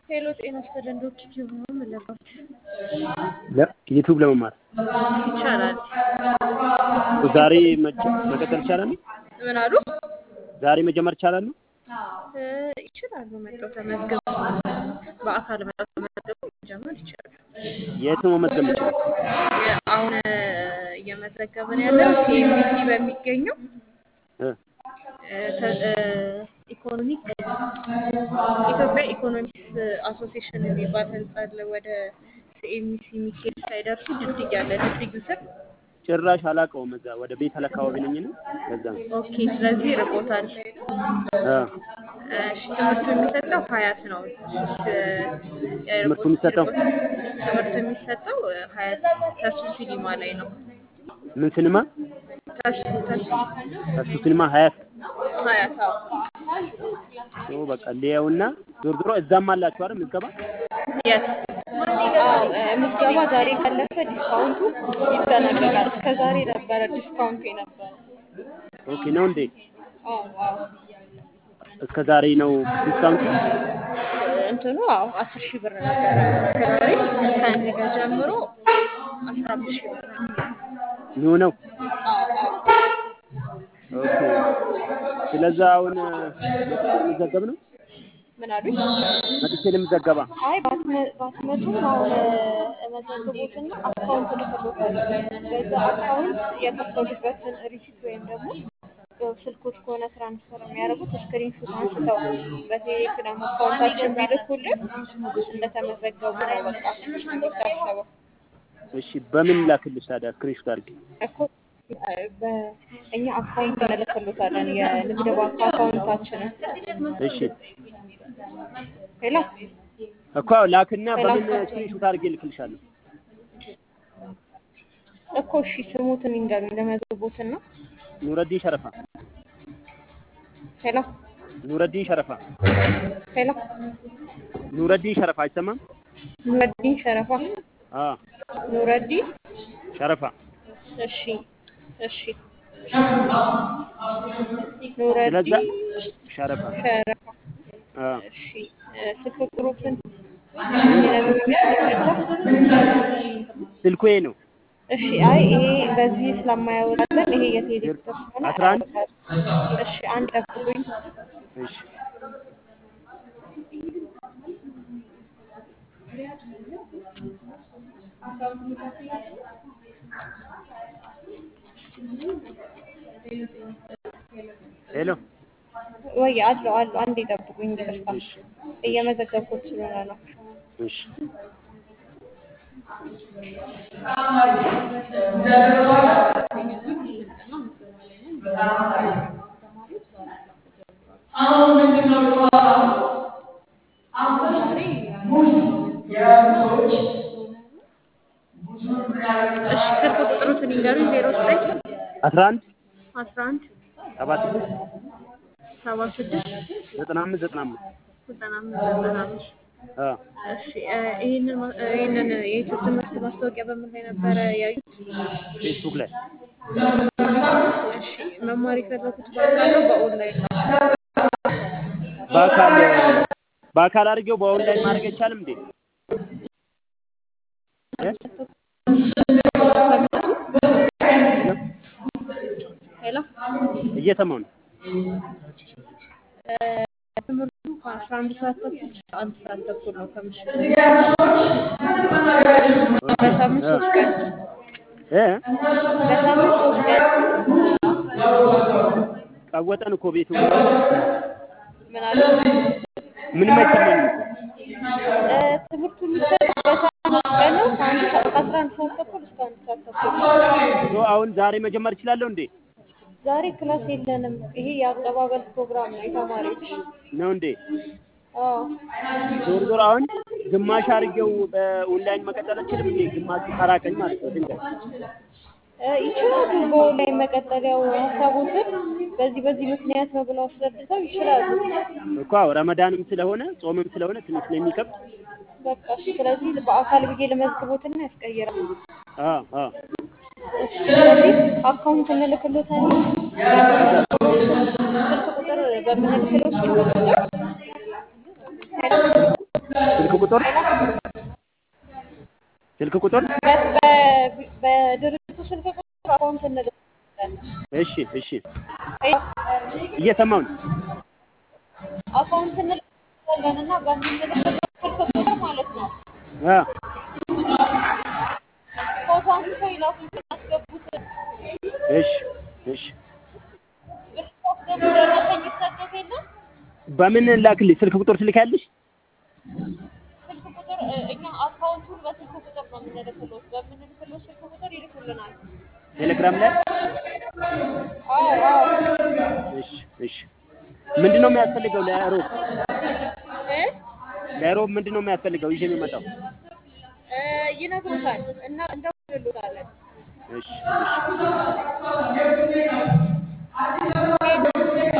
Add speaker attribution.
Speaker 1: ሄሎ ጤና ይስጥልን ዶክተር ቲዩብ ነው የምንለባችሁ
Speaker 2: ዩቱብ ለመማር
Speaker 1: ይቻላል።
Speaker 2: ዛሬ መጀ- መቀጠል ይቻላል?
Speaker 1: ምን አሉ?
Speaker 2: ዛሬ መጀመር ይቻላል?
Speaker 1: እ፣ ይችላሉ። መጥተው ተመዝግበው በአካል መጥተው ተመዝግበው መጀመር ይችላሉ።
Speaker 2: የት ነው መመዝገብ የምችለው?
Speaker 1: የ- አሁን እ፣ እየመዘገብን ያለው ሲኤምሲ በሚገኘው
Speaker 2: እ፣
Speaker 1: እ፣ ተ- እ፣ ኢኮኖሚክ ኢትዮጵያ ኢኮኖሚክስ አሶሲዬሽን የሚባል ህንጻ አለ። ወደ ሲኤምሲ ሚካኤል ሳይደርሱ ድልድይ አለ። ድልድዩ ስር
Speaker 2: ጭራሽ አላውቀውም። እዛ ወደ ቤት አካባቢ ነኝ ነው። ለዛ ነው።
Speaker 1: ኦኬ። ስለዚህ ርቆታል።
Speaker 2: እ፣
Speaker 1: እሺ፣ ትምህርቱ የሚሰጠው ሀያት ነው። እ፣
Speaker 2: ትምህርቱ የሚሰጠው
Speaker 1: ትምህርቱ የሚሰጠው እ፣ ሀያት ተሱ ሲኒማ ላይ ነው።
Speaker 2: ምን ሲኒማ?
Speaker 1: ተሱ ተሱ
Speaker 2: እሱ ሲኒማ ሀያት
Speaker 1: ሀያት አዎ።
Speaker 2: ኦ፣ በቃ ሊያውና ዞር ዞሮ እዛም አላችሁ አይደል ምዝገባ?
Speaker 1: የት? አዎ፣ እ፣ ምዝገባ ዛሬ ካለፈ ዲስካውንቱ ይጠናቀቃል። እስከ ዛሬ ነበረ ዲስካውንቱ የነበረ።
Speaker 2: ኦኬ ነው እንዴ?
Speaker 1: አዎ አዎ።
Speaker 2: እስከ ዛሬ ነው ዲስካውንት?
Speaker 1: እንትኑ አዎ አስር ሺህ ብር ነበረ እስከ ዛሬ ከነገ ጀምሮ አስራ አምስት ሺህ ብር ነው።
Speaker 2: ኑ ነው።
Speaker 1: አዎ አዎ።
Speaker 2: ኦኬ። ስለዛ አሁን ልዘገብ ነው
Speaker 1: ምን አሉኝ?
Speaker 2: መጥቼ ልምዘገባ።
Speaker 1: አይ ባትመ- ባትመጡም አሁን መዘግቦትና አካውንት ልክሎታል። በዛ አካውንት የከፈሉበትን ሪሲት ወይም ደግሞ ያው ስልኮች ከሆነ ትራንስፈር የሚያደርጉት ስክሪንሾት አንስተው በቴሌግራም አካውንታችን ቢልኩልን እንደተመዘገቡ ነው በቃ የሚታሰበው
Speaker 2: እሺ፣ በምን ላክልሽ ታዲያ? ስክሪንሾት አድርጌ
Speaker 1: እኮ በእኛ አካውንት እንልክሎታለን የንግድ ባንክ አካውንታችንን
Speaker 2: እሺ
Speaker 1: ሌላ
Speaker 2: እኮ ላክና በምን ስክሪንሾት አድርጌ ልክልሻለሁ?
Speaker 1: እኮ እሺ ስሙትን ይንገሩኝ ለመዘግቦትን ነው
Speaker 2: ኑረዲን ሸረፋ።
Speaker 1: ሄሎ
Speaker 2: ኑረዲን ሸረፋ።
Speaker 1: ሄሎ
Speaker 2: ኑረዲን ሸረፋ አይሰማም?
Speaker 1: ኑረዲን ሸረፋ
Speaker 2: አ
Speaker 1: ኑረዲን
Speaker 2: ሸረፋ።
Speaker 1: እሺ እሺ
Speaker 2: ስለዛ
Speaker 1: ኑረዲን
Speaker 2: ሸረፋ።
Speaker 1: ሸረፋ
Speaker 2: አ
Speaker 1: እሺ እ፣ ስልክ ቁጥሩን ይነግሩኛል
Speaker 2: ስልኩ ይሄ ነው።
Speaker 1: እሺ አይ ይሄ በዚህ ስለማያወጣለን ይሄ የቴሌቪዥን ስለሆነ
Speaker 2: አስራ አንድ
Speaker 1: አያወጣልም። እሺ አንድ ጠብቁኝ
Speaker 2: እሺ ሄሎ
Speaker 1: ወይ አለው አለው አንድ ጠብቁኝ ይቅርታ
Speaker 2: እሺ
Speaker 1: እየመዘገብኩት ስለሆነ ነው
Speaker 2: እሺ
Speaker 3: አሁን ምንድነው ጨዋታው? አሁን ሙዝ የያዙ ሰዎች ሙዙን ምን ያደርጉታል?
Speaker 1: እሺ ስልክ ቁጥሩትን ይንገሩኝ ዜሮ ዘጠኝ
Speaker 2: አስራ አንድ
Speaker 1: አስራ አንድ
Speaker 2: ሰባ ስድስት
Speaker 1: ሰባ ስድስት
Speaker 2: ዘጠና አምስት ዘጠና አምስት
Speaker 1: ዘጠና አምስት ዘጠና አምስት
Speaker 2: አ
Speaker 1: እሺ እ፣ ይህንን ማ- እ፣ ይህንን የዩቲዩብ ትምህርት ማስታወቂያ በምን ላይ ነበረ ያዩት?
Speaker 2: ፌስቡክ ላይ
Speaker 1: እሺ መማር የፈለጉት በአካል ነው በኦንላይን ነው?
Speaker 2: በአካል በአካል አድርጌው በኦንላይን ማድረግ አይቻልም እንዴ? እ?
Speaker 1: ሄሎ
Speaker 2: እየሰማሁ ነው።
Speaker 1: እ፣ ትምህርቱ ከአስራ አንድ ሰዓት ተኩል እስከ አንድ ሰዓት ተኩል ነው ከምሽቱ በሳምንት ሶስት ቀን
Speaker 2: እ?
Speaker 1: በሳምንት ሶስት ቀን
Speaker 2: ቀወጠን እኮ ቤቱ
Speaker 1: ምን አለ
Speaker 2: ምንም አይሰማኝም እኮ።
Speaker 1: እ፣ ትምህርቱ የሚሰጠው በሳምንት ቀን ነው ከአንድ ሰዓት ከአስራ አንድ ሰዓት ተኩል እስከ አንድ ሰዓት ተኩል ነው።
Speaker 2: ሶ አሁን ዛሬ መጀመር እችላለሁ እንዴ?
Speaker 1: ዛሬ ክላስ የለንም። ይሄ የአቀባበል ፕሮግራም ነው የተማሪዎች።
Speaker 2: ነው እንዴ?
Speaker 1: አዎ
Speaker 2: ዞር ዞር አሁን ግማሽ አድርጌው በኦንላይን መቀጠል አልችልም እንዴ? ግማሹ ከራቀኝ ማለት ነው ድንገት
Speaker 1: እ፣ ይችላሉ። በኦንላይን መቀጠል ያው ሀሳቦትን በዚህ በዚህ ምክንያት ነው ብለው አስረድተው ይችላሉ።
Speaker 2: እኮ አዎ፣ ረመዳንም ስለሆነ ጾምም ስለሆነ ትንሽ ስለሚከብድ
Speaker 1: በቃ እሺ። ስለዚህ በአካል ብዬ ለመዝግቦትና ያስቀይራል።
Speaker 2: አ አ
Speaker 1: እሺ፣ ስለዚህ አካውንት እንልክሎታለን። ስልክ ቁጥር በምንልክለው ስልክ ቁጥር
Speaker 2: ቁጥር ስልክ ቁጥር
Speaker 1: በ- በ- በድርጅቱ ስልክ ቁጥር አካውንት እንልካለን።
Speaker 2: እሺ እሺ እየሰማሁ ነው።
Speaker 1: አካውንት እንልካለን እና በምንልክበት ስልክ ቁጥር ማለት ነው
Speaker 2: አ
Speaker 1: ፎቶ አንስተው ይላኩልን ያስገቡትን
Speaker 2: እሺ እሺ
Speaker 1: ብር ሲያስገቡ ደረሰኝ ይሰጡት የለም
Speaker 2: በምን ላክልኝ? ስልክ ቁጥር ትልካለሽ?
Speaker 1: ስልክ ቁጥር እ፣ እኛ አካውንቱን በስልክ ቁጥር ነው የምንልክሎት። በምንልክሎት ስልክ ቁጥር ይልኩልናል።
Speaker 2: ቴሌግራም ላይ
Speaker 1: አዎ አዎ
Speaker 2: እሺ እሺ ምንድን ነው የሚያስፈልገው ለሮብ
Speaker 1: እ
Speaker 2: ለሮብ ምንድን ነው የሚያስፈልገው ይዤ የሚመጣው?
Speaker 1: እ፣ ይነግሩታል እና እንደውልሎታለን።
Speaker 2: እሺ እሺ